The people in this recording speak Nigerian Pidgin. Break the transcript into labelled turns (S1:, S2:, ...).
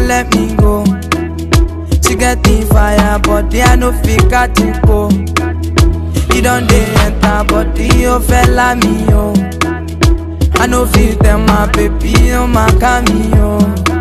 S1: let me go. She get the fire, body I no fit catch it go. You don't dey enter body, oh fella me oh. I no fit tell my baby, oh my cameo.